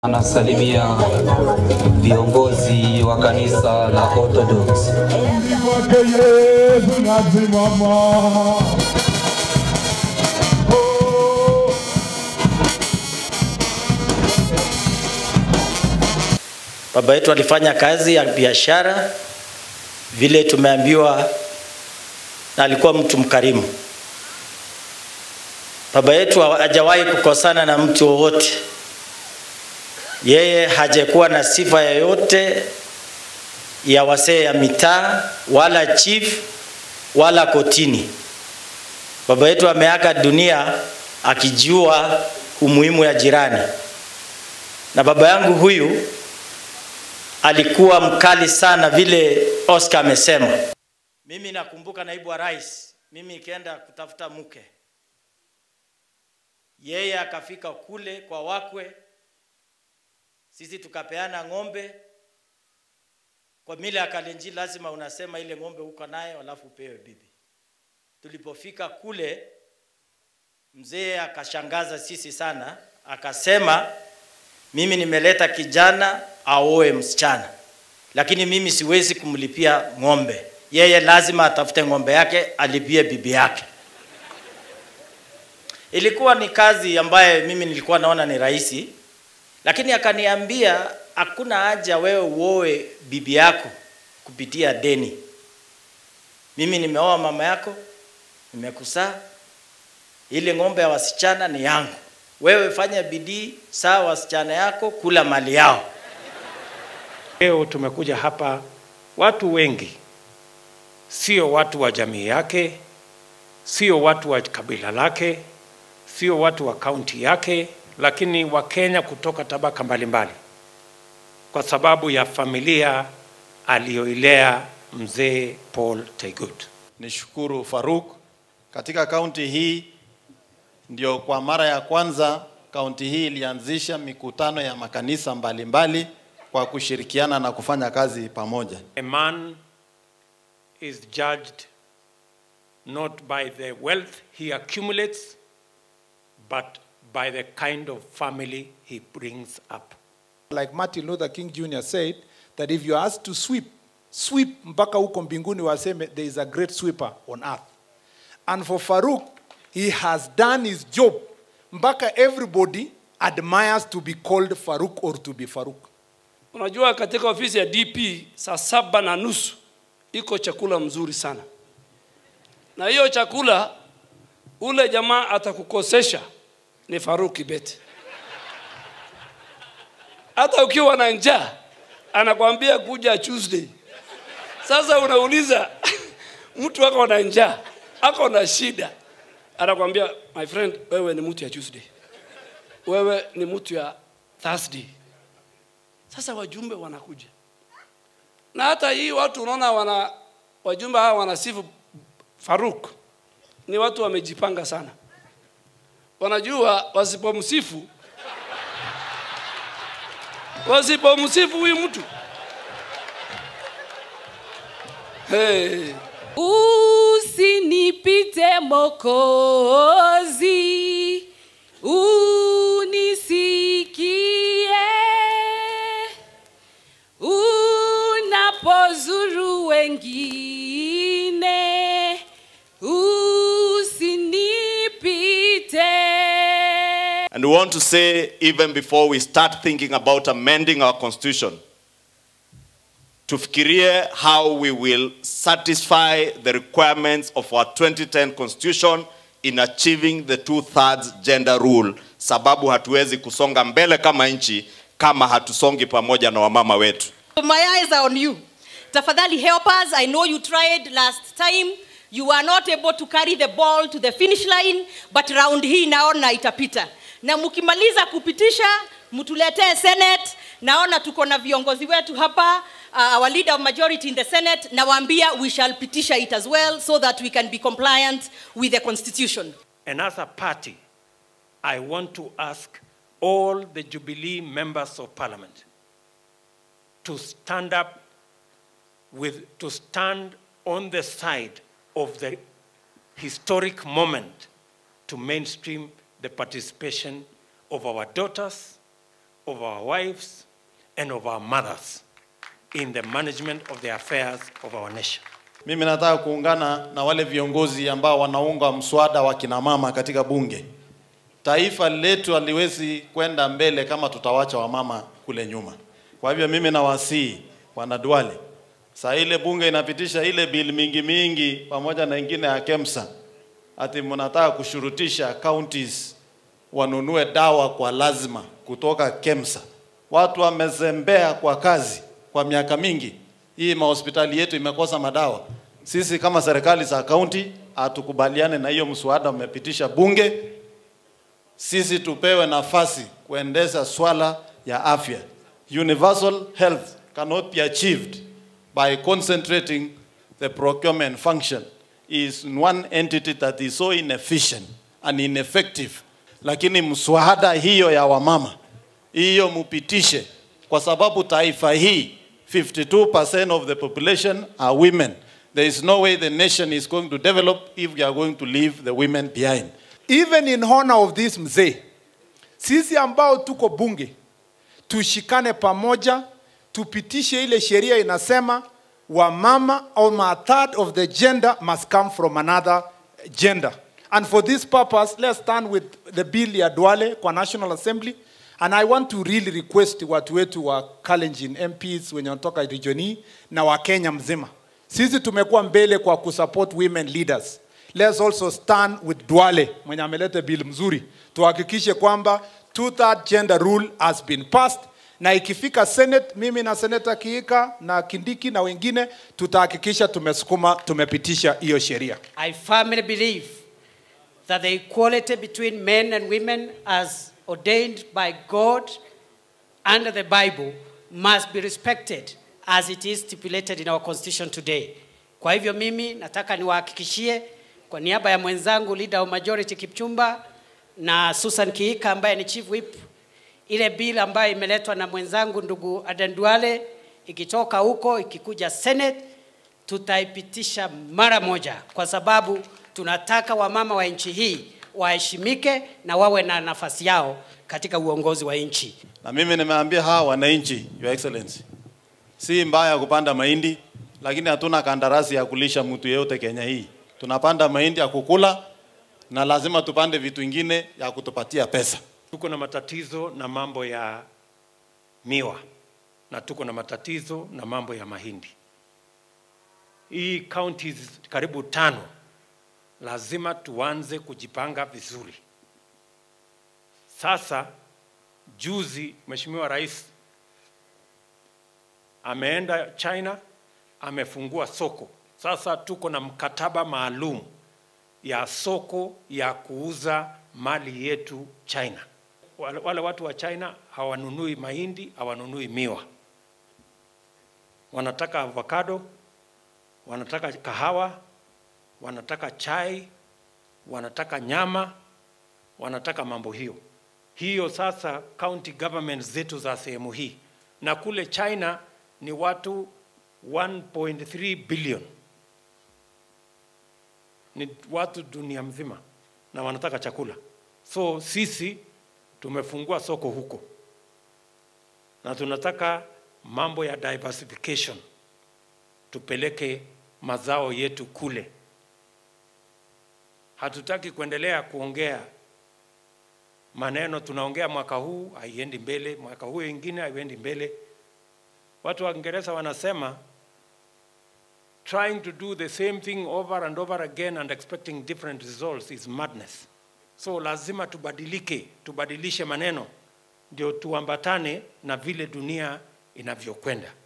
Anasalimia viongozi wa kanisa la Orthodox. Kwake Yesu nasimama. Oh. Baba yetu alifanya kazi ya biashara vile tumeambiwa, na alikuwa mtu mkarimu. Baba yetu hajawahi kukosana na mtu wowote. Yeye hajakuwa na sifa yoyote ya wasee ya mitaa wala chief wala kotini. Baba yetu ameaga dunia akijua umuhimu ya jirani, na baba yangu huyu alikuwa mkali sana vile Oscar amesema. Mimi nakumbuka naibu wa rais, mimi ikienda kutafuta mke, yeye akafika kule kwa wakwe, sisi tukapeana ng'ombe. Kwa mila ya Kalenjin lazima unasema ile ng'ombe uko nayo alafu upewe bibi. Tulipofika kule, mzee akashangaza sisi sana, akasema mimi nimeleta kijana aoe msichana, lakini mimi siwezi kumlipia ng'ombe. Yeye lazima atafute ng'ombe yake alipie bibi yake. Ilikuwa ni kazi ambaye mimi nilikuwa naona ni rahisi, lakini akaniambia hakuna haja wewe uoe bibi yako kupitia deni. Mimi nimeoa mama yako, nimekusaa, ile ng'ombe ya wasichana ni yangu. Wewe fanya bidii, saa wasichana yako, kula mali yao. Leo tumekuja hapa watu wengi, sio watu wa jamii yake, sio watu wa kabila lake, sio watu wa kaunti yake, lakini Wakenya kutoka tabaka mbalimbali, kwa sababu ya familia aliyoilea mzee Paul Taigut. Nishukuru Faruk, katika kaunti hii ndio kwa mara ya kwanza kaunti hii ilianzisha mikutano ya makanisa mbalimbali mbali kwa kushirikiana na kufanya kazi pamoja. A man is judged not by the wealth he accumulates, but by the kind of family he brings up. Like Martin Luther King Jr. said, that if you are asked to sweep, sweep mpaka huko mbinguni waseme there is a great sweeper on earth. And for Farouk, he has done his job mpaka everybody admires to be called Farouk or to be Farouk. Unajua, katika ofisi ya DP saa saba na nusu iko chakula mzuri sana, na hiyo chakula ule jamaa atakukosesha ni Faruk Kibet. Hata ukiwa na njaa anakwambia kuja Tuesday. Sasa unauliza mtu ako na njaa, ako na shida, anakwambia my friend, wewe ni mtu ya Tuesday, wewe ni mtu ya Thursday. Sasa wajumbe wanakuja na hata hii watu unaona wana wajumbe hawa wanasifu Faruk, ni watu wamejipanga sana, wanajua wasipomsifu wasipomsifu huyu mtu hey. Usinipite Mokozi, unisikie unapozuru wengine, usinipite. And we want to say, even before we start thinking about amending our constitution, tufikirie how we will satisfy the requirements of our 2010 constitution in achieving the two-thirds gender rule, sababu hatuwezi kusonga mbele kama nchi kama hatusongi pamoja na wamama wetu. My eyes are on you. Tafadhali help us. I know you tried last time. You were not able to carry the ball to the finish line, but round hii naona itapita. Na mkimaliza kupitisha, mtuletee Senate. Naona tuko na viongozi wetu hapa, uh, our leader of majority in the Senate. Nawaambia we shall pitisha it as well so that we can be compliant with the constitution. And as a party, I want to ask all the Jubilee members of parliament to stand up with, to stand on the side of the historic moment to mainstream the participation of our daughters, of our wives, and of our mothers in the management of the affairs of our nation. Mimi nataka kuungana na wale viongozi ambao wanaunga mswada wa kina mama katika bunge. Taifa letu haliwezi kwenda mbele kama tutawacha wamama kule nyuma. Kwa hivyo mimi nawasihi wana Duale, saa ile bunge inapitisha ile bill mingi mingi pamoja na ingine ya KEMSA, ati mnataka kushurutisha counties wanunue dawa kwa lazima kutoka KEMSA. Watu wamezembea kwa kazi kwa miaka mingi. Hii mahospitali yetu imekosa madawa. Sisi kama serikali za kaunti hatukubaliane na hiyo mswada umepitisha bunge. Sisi tupewe nafasi kuendesha swala ya afya. Universal health cannot be achieved by concentrating the procurement function is one entity that is so inefficient and ineffective. Lakini mswada hiyo ya wamama hiyo mupitishe, kwa sababu taifa hii 52% of the population are women. There is no way the nation is going to develop if we are going to leave the women behind. even in honor of this mzee sisi ambao tuko bunge tushikane pamoja tupitishe ile sheria inasema wamama or a third of the gender must come from another gender and for this purpose let's stand with the bill ya Duale kwa National Assembly and I want to really request watu wetu wa Kalenjin MPs wenye wanatoka region hii na wa Kenya mzima sisi tumekuwa mbele kwa kusupport women leaders let's also stand with Duale mwenye ameleta bill mzuri, tuhakikishe kwamba two third gender rule has been passed, na ikifika Senate, mimi na Seneta Kiika na Kindiki na wengine tutahakikisha tumesukuma tumepitisha hiyo sheria. I firmly believe that the equality between men and women, as ordained by God under the Bible, must be respected as it is stipulated in our constitution today. Kwa hivyo mimi nataka niwahakikishie kwa niaba ya mwenzangu leader of majority Kipchumba na Susan Kiika ambaye ni chief whip, ile bill ambayo imeletwa na mwenzangu ndugu Aden Duale ikitoka huko ikikuja Senate tutaipitisha mara moja, kwa sababu tunataka wamama wa nchi hii waheshimike na wawe na nafasi yao katika uongozi wa nchi. Na mimi nimeambia hawa wananchi, Your Excellency, si mbaya kupanda mahindi, lakini hatuna kandarasi ya kulisha mtu yeyote Kenya hii. Tunapanda mahindi ya kukula na lazima tupande vitu ingine ya kutupatia pesa. Tuko na matatizo na mambo ya miwa na tuko na matatizo na mambo ya mahindi. Hii counties karibu tano lazima tuanze kujipanga vizuri. Sasa juzi Mheshimiwa Rais ameenda China, amefungua soko. Sasa tuko na mkataba maalum ya soko ya kuuza mali yetu China. Wale, wale watu wa China hawanunui mahindi, hawanunui miwa, wanataka avocado, wanataka kahawa, wanataka chai, wanataka nyama, wanataka mambo hiyo hiyo. Sasa county government zetu za sehemu hii, na kule China ni watu 1.3 billion, ni watu dunia mzima na wanataka chakula. So sisi tumefungua soko huko na tunataka mambo ya diversification, tupeleke mazao yetu kule. Hatutaki kuendelea kuongea maneno tunaongea mwaka huu haiendi mbele, mwaka huu ingine haiendi mbele. Watu wa Kiingereza wanasema trying to do the same thing over and over again and expecting different results is madness. So lazima tubadilike, tubadilishe maneno ndio tuambatane na vile dunia inavyokwenda.